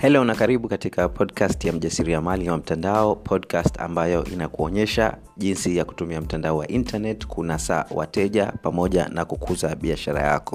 helo na karibu katika podcast ya mjasiriamali wa mtandao podcast ambayo inakuonyesha jinsi ya kutumia mtandao wa internet kunasa wateja pamoja na kukuza biashara yako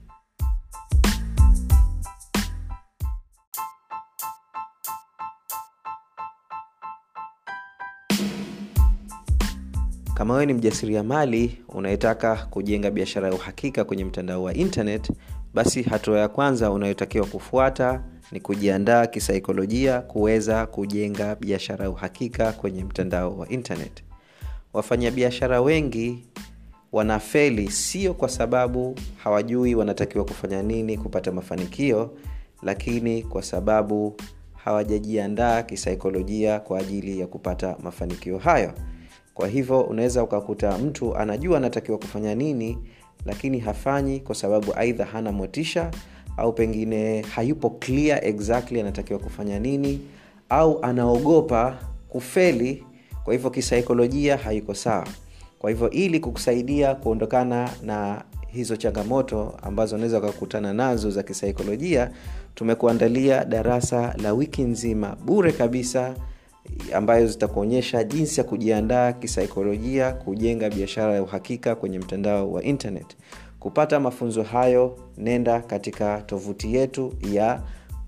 kama wewe ni mjasiriamali unayetaka kujenga biashara ya uhakika kwenye mtandao wa internet basi hatua ya kwanza unayotakiwa kufuata ni kujiandaa kisaikolojia kuweza kujenga biashara ya uhakika kwenye mtandao wa internet wafanyabiashara wengi wanafeli sio kwa sababu hawajui wanatakiwa kufanya nini kupata mafanikio lakini kwa sababu hawajajiandaa kisaikolojia kwa ajili ya kupata mafanikio hayo kwa hivyo unaweza ukakuta mtu anajua anatakiwa kufanya nini lakini hafanyi kwa sababu aidha hana motisha au pengine hayupo clear exactly anatakiwa kufanya nini au anaogopa kufeli kwa hivyo kisaikolojia haiko sawa kwa hivyo ili kukusaidia kuondokana na hizo changamoto ambazo unaweza ukakutana nazo za kisaikolojia tumekuandalia darasa la wiki nzima bure kabisa ambayo zitakuonyesha jinsi ya kujiandaa kisaikolojia kujenga biashara ya uhakika kwenye mtandao wa internet kupata mafunzo hayo nenda katika tovuti yetu ya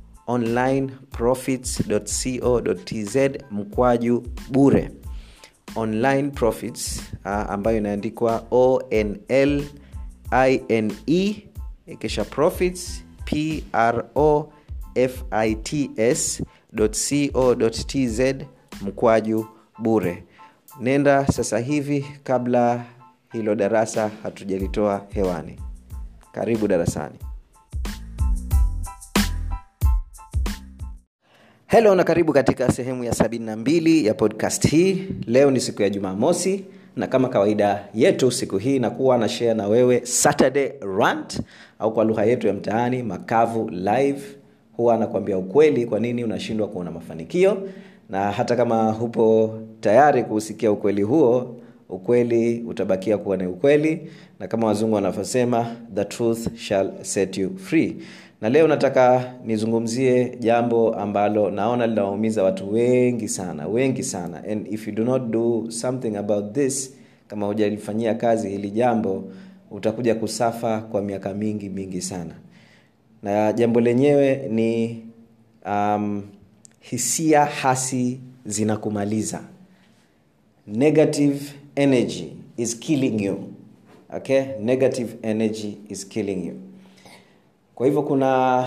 onlineprofits.co.tz mkwaju bure online profits uh, ambayo inaandikwa onl ine kisha profits pro fits co.tz mkwaju bure nenda sasa hivi kabla hilo darasa hatujalitoa hewani karibu darasani helo na karibu katika sehemu ya 72 ya podcast hii leo ni siku ya jumamosi na kama kawaida yetu siku hii nakuwa na share na wewe saturday rant au kwa lugha yetu ya mtaani makavu live huwa anakuambia ukweli kwa nini unashindwa kuona mafanikio na hata kama hupo tayari kuusikia ukweli huo ukweli utabakia kuwa ni ukweli na kama wazungu wanavyosema the truth shall set you free na leo nataka nizungumzie jambo ambalo naona linawaumiza watu wengi sana wengi sana and if you do not do something about this kama hujalifanyia kazi hili jambo utakuja kusafa kwa miaka mingi mingi sana na jambo lenyewe ni um, hisia hasi zinakumaliza negative energy is killing you okay negative energy is killing you kwa hivyo kuna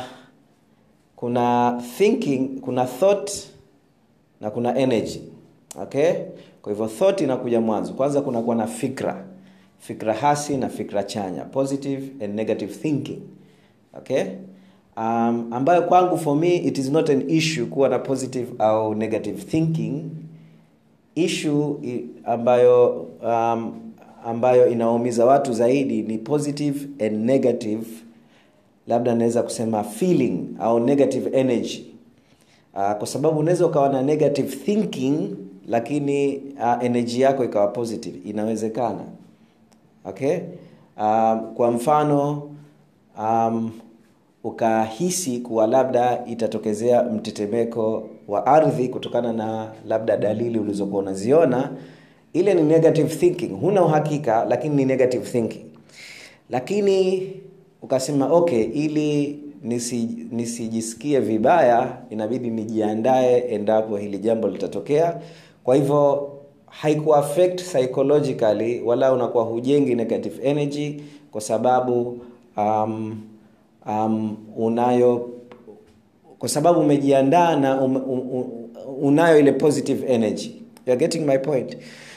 kuna thinking kuna thought na kuna energy okay kwa hivyo thought inakuja mwanzo kwanza kunakuwa na fikra fikra hasi na fikra chanya positive and negative thinking okay um, ambayo kwangu for me it is not an issue kuwa na positive au negative thinking issue ambayo um, ambayo inaumiza watu zaidi ni positive and negative labda naweza kusema feeling au negative energy uh, kwa sababu unaweza ukawa na negative thinking lakini uh, energy yako ikawa positive inawezekana okay um, kwa mfano um, ukahisi kuwa labda itatokezea mtetemeko wa ardhi kutokana na labda dalili ulizokuwa unaziona ile ni negative thinking huna uhakika lakini ni negative thinking lakini ukasema okay ili nisi, nisijisikie vibaya inabidi nijiandae endapo hili jambo litatokea kwa hivyo haikuaffect psychologically wala unakuwa hujengi negative energy kwa sababu um, um, unayo kwa sababu umejiandaa na um, um, um, unayo ile positive energy You're getting my point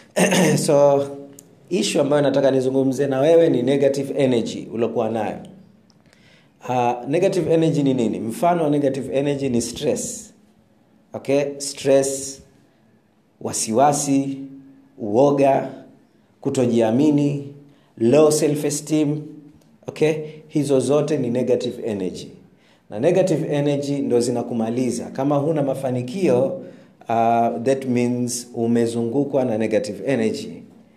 so ishu ambayo nataka nizungumze na wewe ni negative energy uliokuwa nayo uh, negative energy ni nini mfano wa negative energy ni stress okay stress wasiwasi uoga kutojiamini low self esteem okay hizo zote ni negative energy na negative energy ndo zinakumaliza kama huna mafanikio uh, that means umezungukwa na negative energy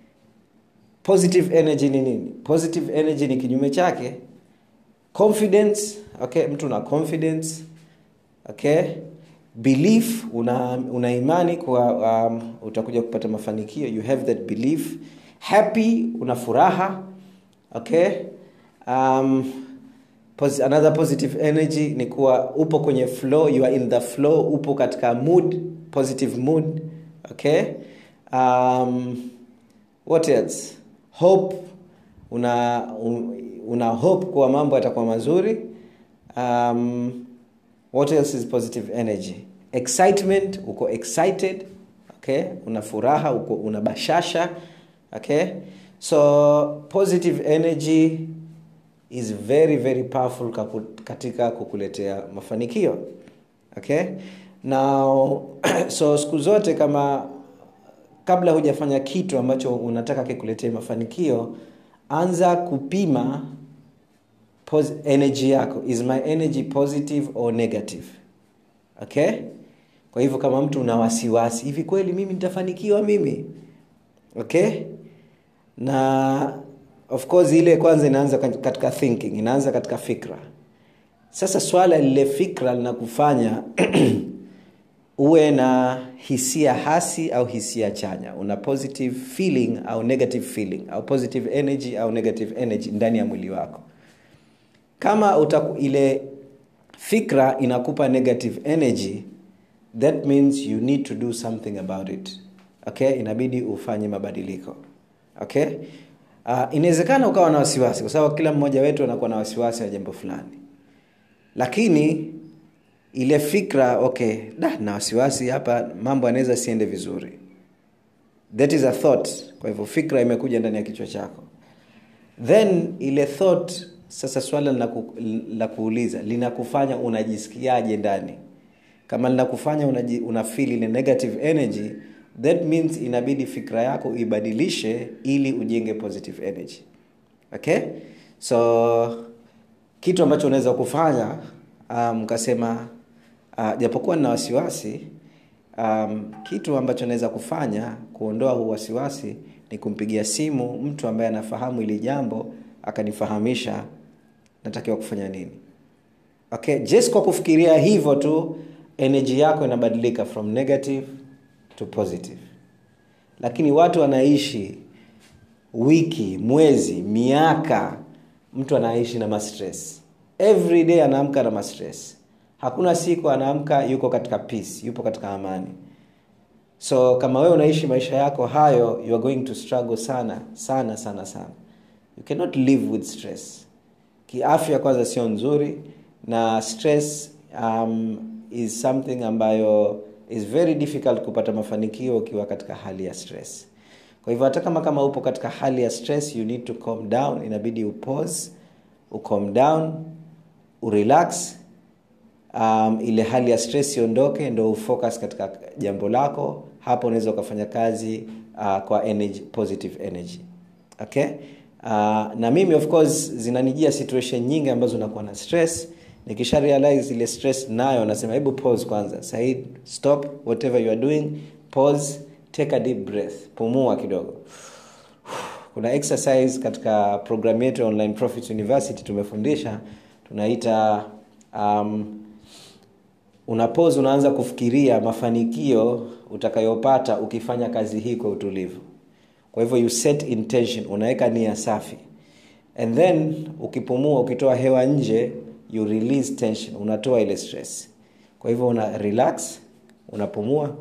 positive energy ni nini positive energy ni kinyume chake confidence okay mtu na confidence okay belief una, una imani kuwa um, utakuja kupata mafanikio you have that belief happy una furaha okay um, pos another positive energy ni kuwa upo kwenye flow you are in the flow upo katika mood positive mood okay um, what else hope una una hope kuwa mambo yatakuwa mazuri um, what else is positive energy excitement uko excited okay una furaha uko una bashasha okay so positive energy is very very powerful katika kukuletea mafanikio okay now so siku zote kama kabla hujafanya kitu ambacho unataka kikuletee mafanikio anza kupima pos- energy yako is my energy positive or negative okay kwa hivyo kama mtu una wasiwasi hivi kweli mimi nitafanikiwa mimi okay na of course ile kwanza inaanza katika thinking inaanza katika fikra sasa swala lile fikra linakufanya uwe na hisia hasi au hisia chanya una positive feeling au negative feeling au positive energy au negative energy ndani ya mwili wako kama utaku, ile fikra inakupa negative energy that means you need to do something about it okay inabidi ufanye mabadiliko okay uh, inawezekana ukawa na wasiwasi kwa sababu kila mmoja wetu anakuwa na wasiwasi wa jambo fulani lakini ile fikra okay da na wasiwasi hapa mambo yanaweza siende vizuri that is a thought kwa hivyo fikra imekuja ndani ya kichwa chako then ile thought sasa swala la ku, kuuliza linakufanya unajisikiaje ndani kama linakufanya unaji, una feel ile negative energy that means inabidi fikra yako ibadilishe ili ujenge positive energy okay so kitu ambacho unaweza kufanya mkasema um, uh, japokuwa nina wasiwasi um, kitu ambacho naweza kufanya kuondoa huu wasiwasi ni kumpigia simu mtu ambaye anafahamu ili jambo akanifahamisha natakiwa kufanya nini okay just kwa kufikiria hivyo tu energy yako inabadilika from negative to positive lakini watu wanaishi wiki mwezi miaka mtu anaishi na mastress every day anaamka na mastress hakuna siku anaamka yuko katika peace yupo katika amani so kama wewe unaishi maisha yako hayo you are going to struggle sana sana sana sana you cannot live with stress kiafya kwanza sio nzuri na stress um, is something ambayo is very difficult kupata mafanikio ukiwa katika hali ya stress kwa hivyo hata kama kama upo katika hali ya stress you need to calm down inabidi upause ucalm down urelax um, ile hali ya stress iondoke ndo ufocus katika jambo lako hapo unaweza ukafanya kazi uh, kwa energy, positive energy okay uh, na mimi of course zinanijia situation nyingi ambazo nakuwa na stress nikisha realize ile stress nayo nasema hebu pause kwanza said stop whatever you are doing pause take a deep breath pumua kidogo kuna exercise katika programu yetu ya online profit university tumefundisha tunaita um, unapose unaanza kufikiria mafanikio utakayopata ukifanya kazi hii kwa utulivu kwa hivyo you set intention unaweka nia safi and then ukipumua ukitoa hewa nje you release tension unatoa ile stress kwa hivyo una relax unapumua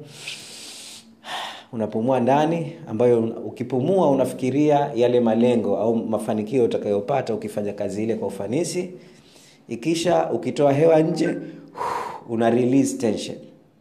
unapumua ndani ambayo ukipumua unafikiria yale malengo au mafanikio utakayopata ukifanya kazi ile kwa ufanisi ikisha ukitoa hewa nje una release tension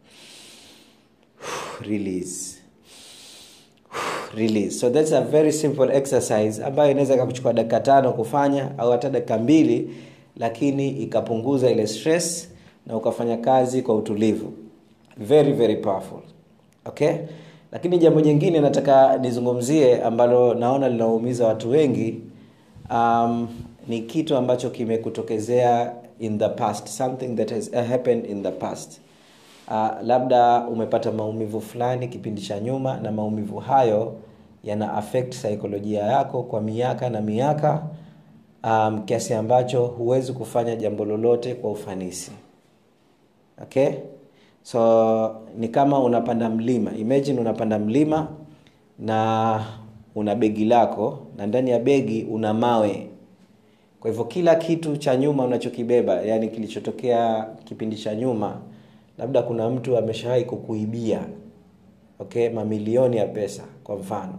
release release so that's a very simple exercise ambayo inaweza ikakuchukua dakika tano kufanya au hata dakika mbili lakini ikapunguza ile stress na ukafanya kazi kwa utulivu very very powerful okay lakini jambo jingine nataka nizungumzie ambalo naona linaumiza watu wengi um, ni kitu ambacho kimekutokezea in the past something that has happened in the past uh, labda umepata maumivu fulani kipindi cha nyuma na maumivu hayo yana affect saikolojia yako kwa miaka na miaka um, kiasi ambacho huwezi kufanya jambo lolote kwa ufanisi okay so ni kama unapanda mlima imagine unapanda mlima na una begi lako na ndani ya begi una mawe kwa hivyo kila kitu cha nyuma unachokibeba yani kilichotokea kipindi cha nyuma labda kuna mtu ameshawahi kukuibia okay mamilioni ya pesa kwa mfano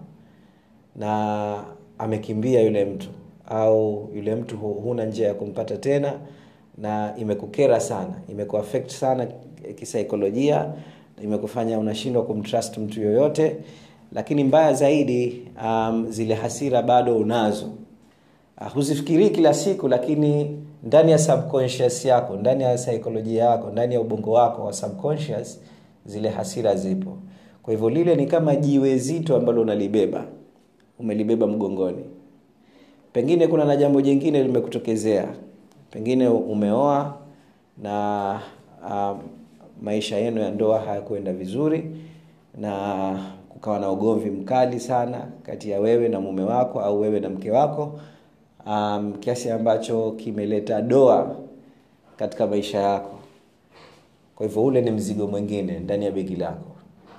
na amekimbia yule mtu au yule mtu huna njia ya kumpata tena na imekukera sana imekuaffect sana kisaikolojia imekufanya unashindwa kumtrust mtu yoyote lakini mbaya zaidi um, zile hasira bado unazo uh, huzifikirii kila siku lakini ndani ya subconscious yako ndani ya saikolojia yako ndani ya ubongo wako wa subconscious zile hasira zipo kwa hivyo lile ni kama jiwe zito ambalo unalibeba umelibeba mgongoni pengine kuna na jambo jingine limekutokezea pengine umeoa na um, maisha yenu ya ndoa hayakuenda vizuri na kukawa na ugomvi mkali sana kati ya wewe na mume wako au wewe na mke wako um, kiasi ambacho kimeleta doa katika maisha yako kwa hivyo ule ni mzigo mwingine ndani ya begi lako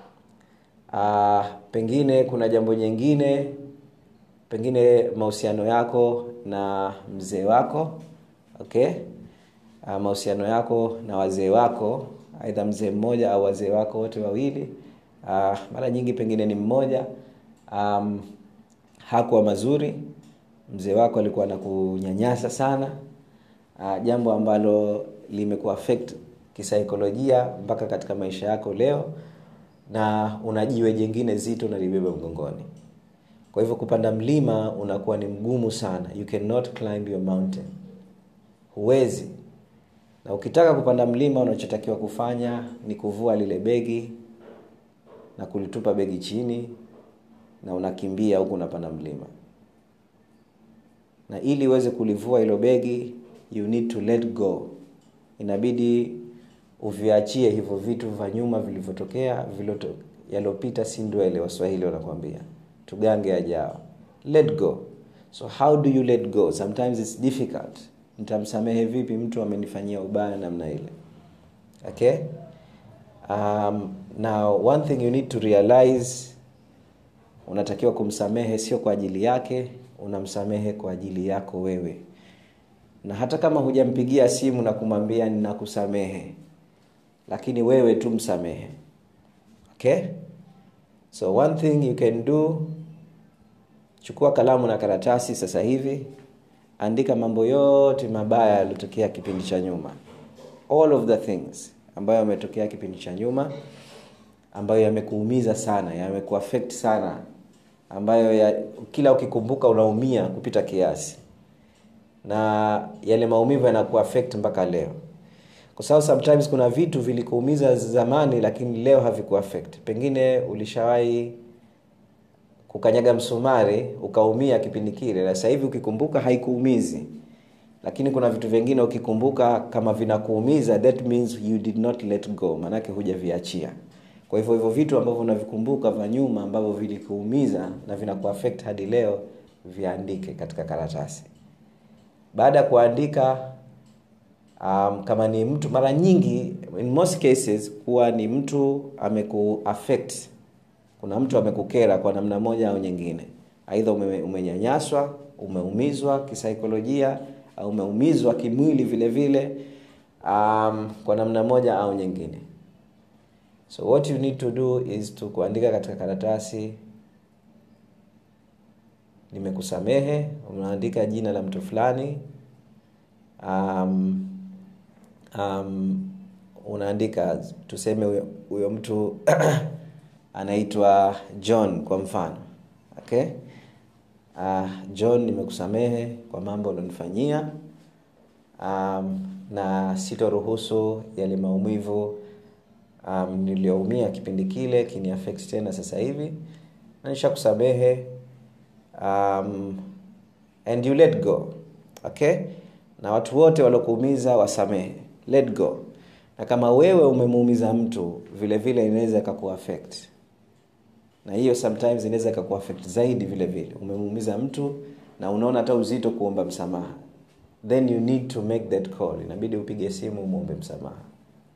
uh, pengine kuna jambo jingine pengine mahusiano yako na mzee wako okay uh, mahusiano yako na wazee wako aidha mzee mmoja au wazee wako wote wawili uh, mara nyingi pengine ni mmoja um, hakuwa mazuri mzee wako alikuwa anakunyanyasa sana uh, jambo ambalo limekuaffect kisaikolojia mpaka katika maisha yako leo na una jiwe jingine zito nalibeba mgongoni kwa hivyo kupanda mlima unakuwa ni mgumu sana you cannot climb your mountain huwezi na ukitaka kupanda mlima unachotakiwa kufanya ni kuvua lile begi na kulitupa begi chini na unakimbia huku unapanda mlima na ili uweze kulivua hilo begi you need to let go inabidi uviachie hivyo vitu vya nyuma vilivyotokea yaliopita si ndwele waswahili wanakwambia tugange ajao let go so how do you let go sometimes it's difficult nitamsamehe vipi mtu amenifanyia ubaya namna ile okay um, now one thing you need to realize unatakiwa kumsamehe sio kwa ajili yake unamsamehe kwa ajili yako wewe na hata kama hujampigia simu na kumwambia ninakusamehe lakini wewe tu msamehe okay so one thing you can do chukua kalamu na karatasi sasa hivi andika mambo yote mabaya yaliyotokea kipindi cha nyuma all of the things ambayo yametokea kipindi cha nyuma ambayo yamekuumiza sana yamekuaffect sana ambayo ya, kila ukikumbuka unaumia kupita kiasi na yale maumivu yanakuaffect mpaka leo kwa sababu sometimes kuna vitu vilikuumiza zamani lakini leo havikuaffect pengine ulishawahi kukanyaga msumari ukaumia kipindi kile na sasa hivi ukikumbuka haikuumizi lakini kuna vitu vingine ukikumbuka kama vinakuumiza that means you did not let go maanake hujaviachia kwa hivyo hivyo vitu ambavyo unavikumbuka vya nyuma ambavyo vilikuumiza na vinakuaffect hadi leo viandike katika karatasi baada ya kuandika um, kama ni mtu mara nyingi in most cases kuwa ni mtu amekuaffect kuna mtu amekukera kwa namna moja au nyingine aidha ume, umenyanyaswa umeumizwa kisaikolojia au umeumizwa kimwili vile vile um, kwa namna moja au nyingine so what you need to do is to kuandika katika karatasi nimekusamehe unaandika jina la mtu fulani um, um, unaandika tuseme huyo mtu anaitwa john kwa mfano okay uh, john nimekusamehe kwa mambo ulionifanyia um, na sitoruhusu yale maumivu um, niliyoumia kipindi kile kini affect tena sasa hivi na nishakusamehe um, and you let go okay na watu wote waliokuumiza wasamehe let go na kama wewe umemuumiza mtu vile vile inaweza ikakuaffect na hiyo sometimes inaweza ikakuaffect zaidi vile vile umemuumiza mtu na unaona hata uzito kuomba msamaha then you need to make that call inabidi upige simu umwombe msamaha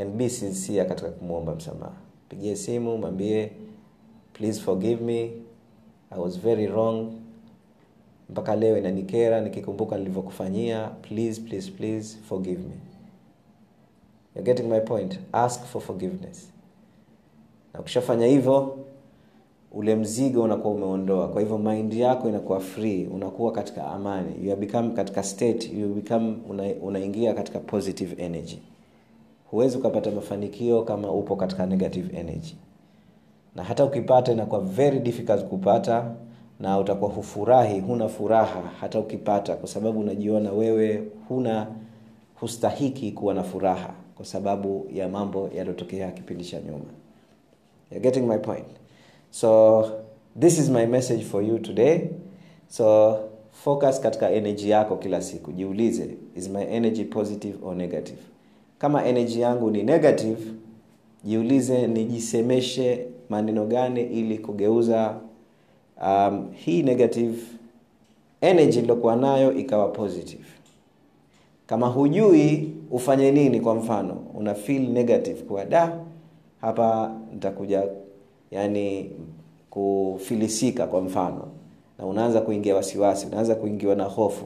and be sincere katika kumwomba msamaha pigie simu mwambie please forgive me i was very wrong mpaka leo inanikera nikikumbuka nilivyokufanyia please please please forgive me You're getting my point ask for forgiveness na ukishafanya hivyo ule mzigo unakuwa umeondoa kwa hivyo mind yako inakuwa free unakuwa katika amani you become katika state you become una, unaingia katika positive energy huwezi ukapata mafanikio kama upo katika negative energy na hata ukipata inakuwa very difficult kupata na utakuwa hufurahi huna furaha hata ukipata kwa sababu unajiona wewe huna hustahiki kuwa na furaha kwa sababu ya mambo yaliyotokea kipindi cha nyuma You're getting my point so this is my message for you today so focus katika energy yako kila siku jiulize is my energy positive or negative kama energy yangu ni negative jiulize nijisemeshe maneno gani ili kugeuza um, hii negative energy iliyokuwa nayo ikawa positive kama hujui ufanye nini kwa mfano una feel negative kwa da hapa nitakuja yani kufilisika kwa mfano na unaanza kuingia wasiwasi unaanza kuingiwa na hofu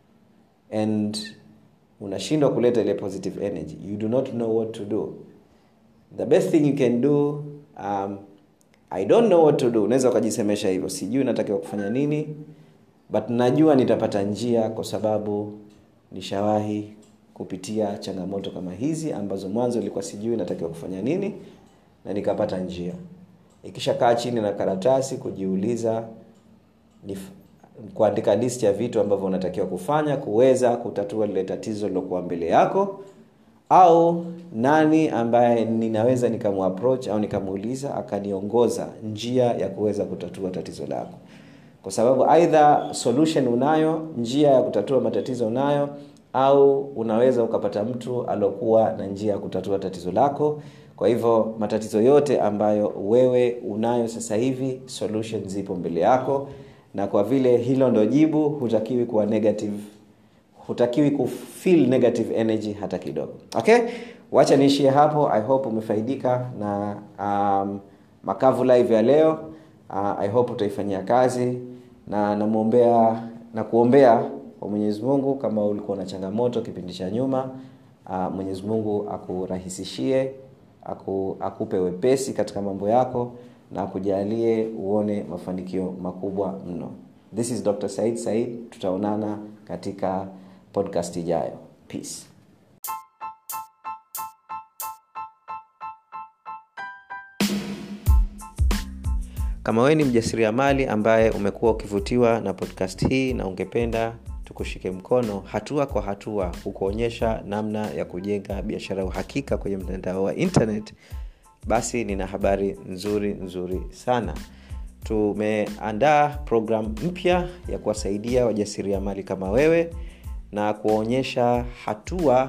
and unashindwa kuleta ile positive energy you do not know what to do the best thing you can do um, i don't know what to do unaweza ukajisemesha hivyo sijui natakiwa kufanya nini but najua nitapata njia kwa sababu nishawahi kupitia changamoto kama hizi ambazo mwanzo ilikuwa sijui natakiwa kufanya nini na nikapata njia ikishakaa chini na karatasi kujiuliza ni kuandika list ya vitu ambavyo unatakiwa kufanya kuweza kutatua lile tatizo lilokuwa mbele yako au nani ambaye ninaweza nikamuapproach au nikamuuliza akaniongoza njia ya kuweza kutatua tatizo lako kwa sababu aidha solution unayo njia ya kutatua matatizo unayo au unaweza ukapata mtu aliokuwa na njia ya kutatua tatizo lako kwa hivyo matatizo yote ambayo wewe unayo sasa hivi solution zipo mbele yako na kwa vile hilo ndo jibu hutakiwi kuwa negative hutakiwi kufeel negative energy hata kidogo okay wacha niishie hapo i hope umefaidika na um, makavu live ya leo uh, i hope utaifanyia kazi na namwombea na kuombea kwa mwenyezi mungu kama ulikuwa na changamoto kipindi cha nyuma uh, mwenyezi mungu akurahisishie aku, akupe wepesi katika mambo yako na akujalie uone mafanikio makubwa mno this is dr said said tutaonana katika podcast ijayo peace kama wewe ni mjasiriamali ambaye umekuwa ukivutiwa na podcast hii na ungependa tukushike mkono hatua kwa hatua kukuonyesha namna ya kujenga biashara ya uhakika kwenye mtandao wa internet basi nina habari nzuri nzuri sana tumeandaa programu mpya ya kuwasaidia wajasiriamali kama wewe na kuwaonyesha hatua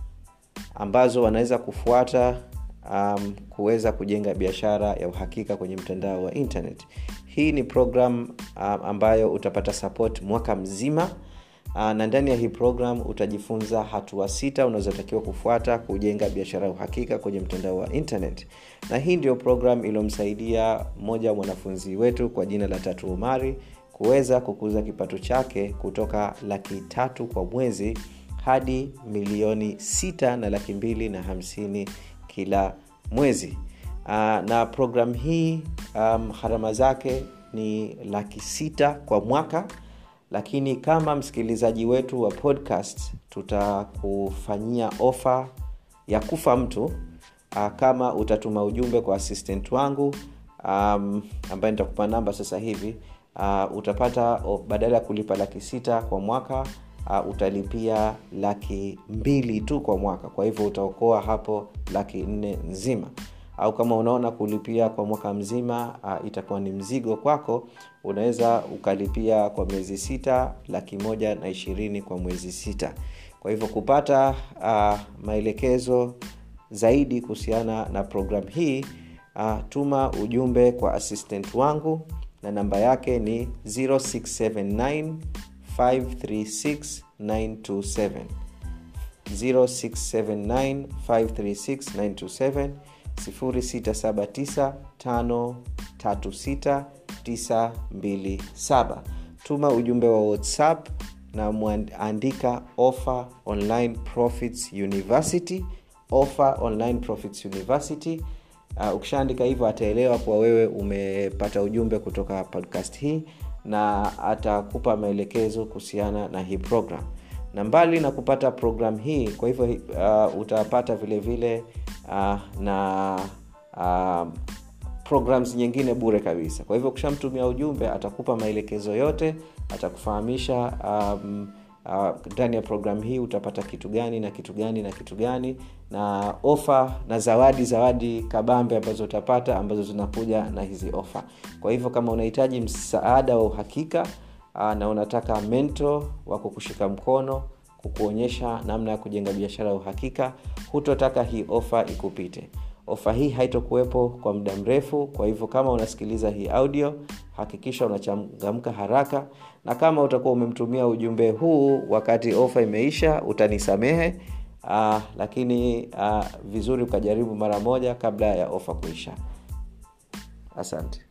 ambazo wanaweza kufuata um, kuweza kujenga biashara ya uhakika kwenye mtandao wa internet hii ni program um, ambayo utapata support mwaka mzima uh, na ndani ya hii program utajifunza hatua sita unazotakiwa kufuata kujenga biashara ya uhakika kwenye mtandao wa internet na hii ndio program iliyomsaidia mmoja wa mwanafunzi wetu kwa jina la tatu umari kuweza kukuza kipato chake kutoka laki tatu kwa mwezi hadi milioni sita na laki mbili na hamsini kila mwezi uh, na program hii um, gharama zake ni laki sita kwa mwaka lakini kama msikilizaji wetu wa podcast tutakufanyia ofa ya kufa mtu uh, kama utatuma ujumbe kwa assistant wangu um, ambaye nitakupa namba sasa hivi uh, utapata oh, badala ya kulipa laki sita kwa mwaka uh, utalipia laki mbili tu kwa mwaka kwa hivyo utaokoa hapo laki nne nzima au kama unaona kulipia kwa mwaka mzima uh, itakuwa ni mzigo kwako unaweza ukalipia kwa miezi sita laki moja na ishirini kwa mwezi sita kwa hivyo kupata uh, maelekezo zaidi kuhusiana na programu hii uh, tuma ujumbe kwa assistant wangu na namba yake ni 0679 536 927 0679536927 0679536927 tuma ujumbe wa whatsapp na mwandika offer online profits university offer online profits university uh, ukishaandika hivyo ataelewa kuwa wewe umepata ujumbe kutoka podcast hii na atakupa maelekezo kuhusiana na hii program na mbali na kupata program hii kwa hivyo uh, utapata vile vile uh, na uh, programs nyingine bure kabisa kwa hivyo ukishamtumia ujumbe atakupa maelekezo yote atakufahamisha um, ndani uh, ya programu hii utapata kitu gani na kitu gani na kitu gani na ofa na zawadi zawadi kabambe ambazo utapata ambazo zinakuja na hizi ofa kwa hivyo kama unahitaji msaada wa uhakika uh, na unataka mento wa kukushika mkono kukuonyesha namna ya kujenga biashara ya uhakika hutotaka hii ofa ikupite ofa hii haitokuwepo kwa muda mrefu kwa hivyo kama unasikiliza hii audio hakikisha unachangamka haraka na kama utakuwa umemtumia ujumbe huu wakati ofa imeisha utanisamehe uh, lakini uh, vizuri ukajaribu mara moja kabla ya ofa kuisha asante